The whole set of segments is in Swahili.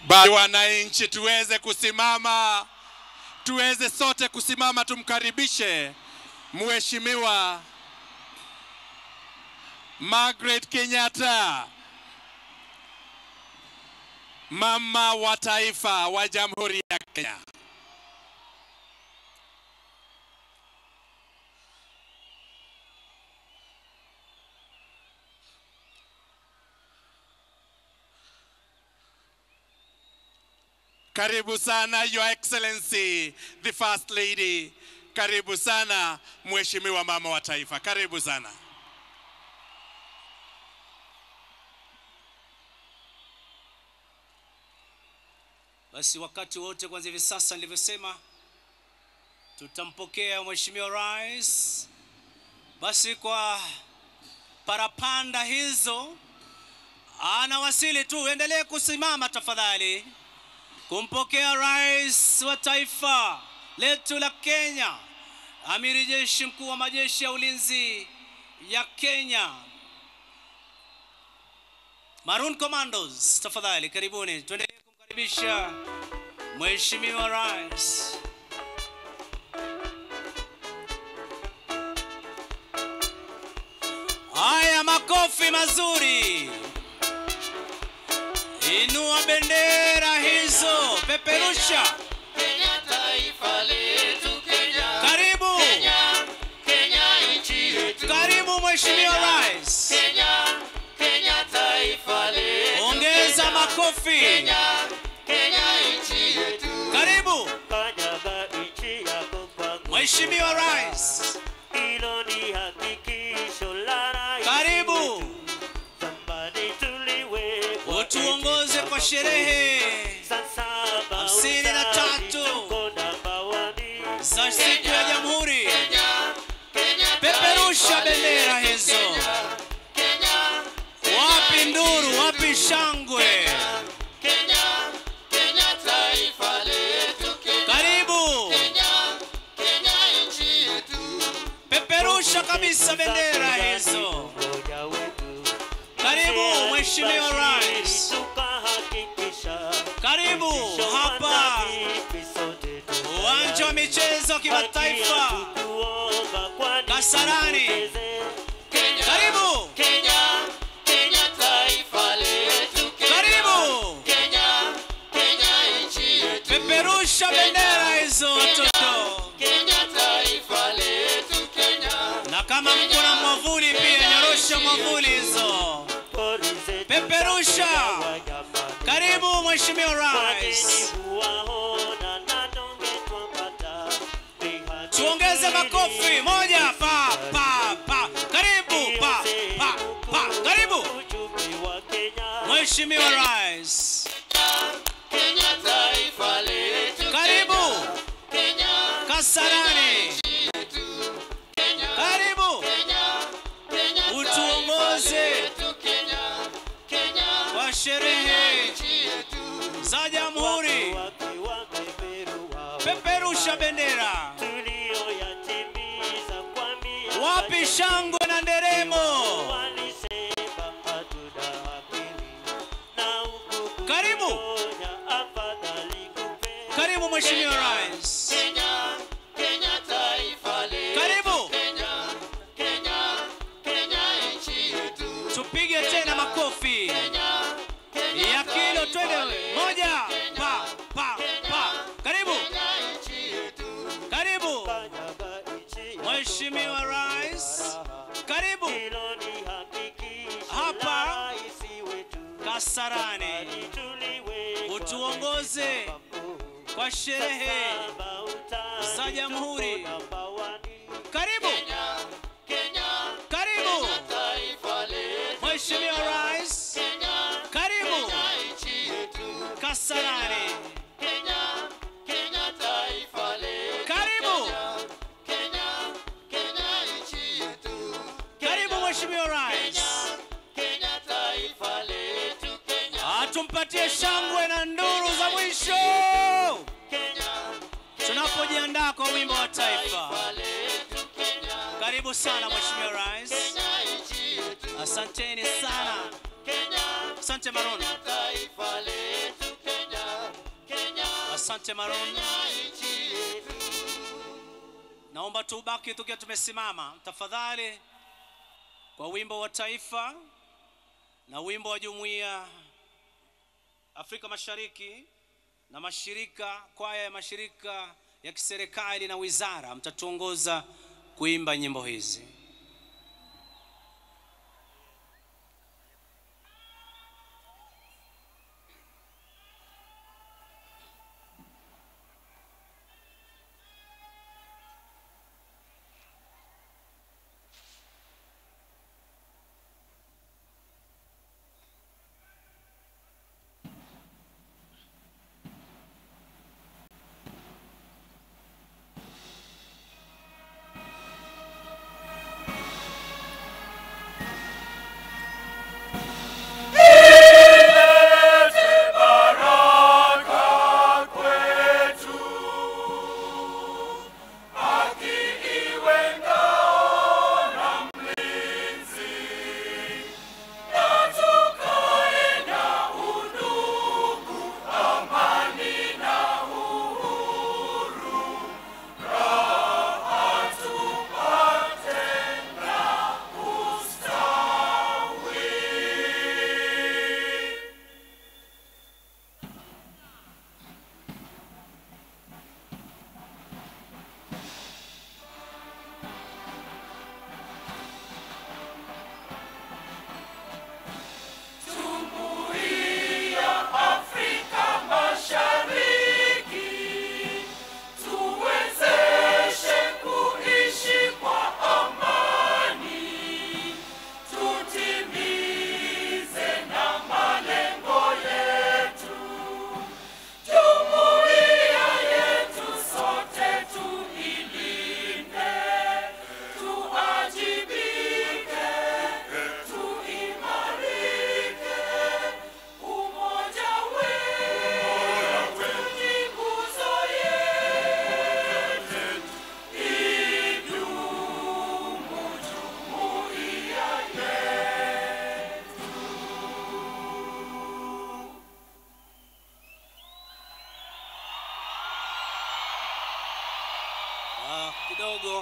Basi wananchi, tuweze kusimama, tuweze sote kusimama, tumkaribishe Mheshimiwa Margaret Kenyatta, mama wa taifa wa Jamhuri ya Kenya. Karibu sana Your Excellency the First Lady. Karibu sana Mheshimiwa mama wa taifa. Karibu sana. Basi wakati wote kuanzia hivi sasa nilivyosema, tutampokea Mheshimiwa Rais. Basi kwa parapanda hizo anawasili tu, endelee kusimama tafadhali, kumpokea Rais wa taifa letu la Kenya, Amiri Jeshi Mkuu wa majeshi ya ulinzi ya Kenya, Maroon Commandos, tafadhali karibuni, tuendelee kumkaribisha Mheshimiwa Rais. Haya, makofi mazuri. Inua bendera hizo, peperusha. Kenya taifa letu Kenya. Karibu, Kenya, Kenya nchi yetu. karibu Mheshimiwa Rais. Kenya, Kenya taifa letu. Ongeza Kenya. makofi. Kenya, Kenya nchi yetu. Karibu Kanyaga nchi yako kwangu, Mheshimiwa Rais. hilo ni hakikisho la rais Karibu wetu. Zamani tuliwekwa utuongoze eti kwa kama sherehe Sasa hamsini na mautani tatu tuko namba wani. za siku ya Jamhuri. Kenya, Kenya Peperusha taifa bendera letu. hizo. Kenya, Kenya, Kenya Wapi nchi nduru, yetu. wapi shangwe? Kenya, Kenya taifa letu. Kenya, Karibu, Kenya, Kenya nchi yetu. peperusha kabisa bendera hizo. Umoja wetu. Karibu Mheshimiwa Rais. Tukahakikisha Karibu hapa uwanja wa michezo wa kimataifa Kasarani. Kenya, Karibu, Kenya, Kenya taifa letu. Kenya, karibu, Kenya, Kenya nchi yetu. peperusha bendera hizo watoto, Kenya taifa letu. Kenya, na kama mko na mwavuli pia nyorosha mwavuli hizo. Peperusha. Karibu Mheshimiwa Rais. Tuongeze makofi moja pa pa pa. Karibu pa pa pa. Karibu Mheshimiwa Rais. Kenya taifa letu. Karibu Kenya, Kasarani. Kenya, Karibu Kenya, Kenya utuongoze yetu. Kenya, Kenya, kwa sherehe nchi yetu. za Jamhuri. Peperusha bendera. Wapi shangwe na nderemo? Karibu. Karibu Mheshimiwa Rais. Kenya, Kenya taifa letu. Karibu. Kenya, Kenya, Kenya nchi yetu. Tupige tena makofi Kenya, Kenya ya kilo, twende moja pa pa pa. Karibu, Kenya nchi yetu. karibu Mheshimiwa Rais, karibu Hapa. Kasarani, utuongoze kwa sherehe za Jamhuri. Karibu, Kenya, karibu taifa letu. Mheshimiwa Rais, Kenya, karibu nchi yetu. Kasarani, Kenya, Kenya taifa letu. karibu, Kenya, Kenya nchi yetu. karibu Mheshimiwa Rais. Kenya taifa letu. Kenya, Atumpatie shangwe na nduru za mwisho tunapojiandaa kwa wimbo wa taifa. letu Kenya, Karibu sana Mheshimiwa Rais, Kenya nchi yetu. asanteni sana. Kenya, Asante Maroon. taifa letu Kenya. asante Maroon. nchi yetu. Naomba tubaki tukiwa tumesimama tafadhali, kwa wimbo wa taifa na wimbo wa jumuiya Afrika Mashariki na mashirika, kwaya ya mashirika ya kiserikali na wizara, mtatuongoza kuimba nyimbo hizi. Ah, kidogo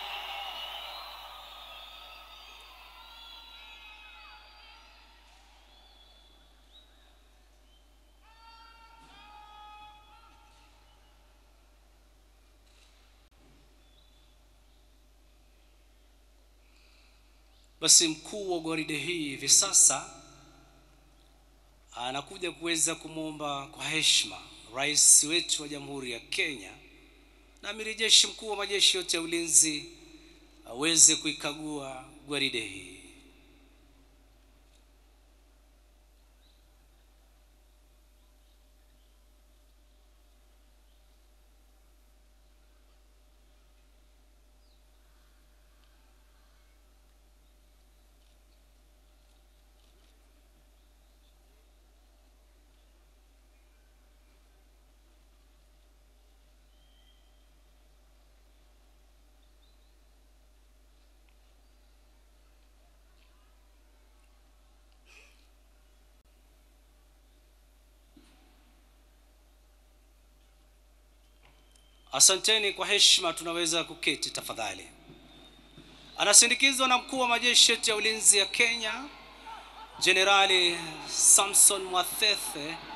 basi mkuu wa gwaride hii hivi sasa anakuja kuweza kumwomba kwa heshima rais wetu wa jamhuri ya Kenya na amiri jeshi mkuu wa majeshi yote ya ulinzi aweze kuikagua gwaride hii. Asanteni kwa heshima, tunaweza kuketi tafadhali. Anasindikizwa na mkuu wa majeshi yetu ya ulinzi ya Kenya, Jenerali Samson Mwathethe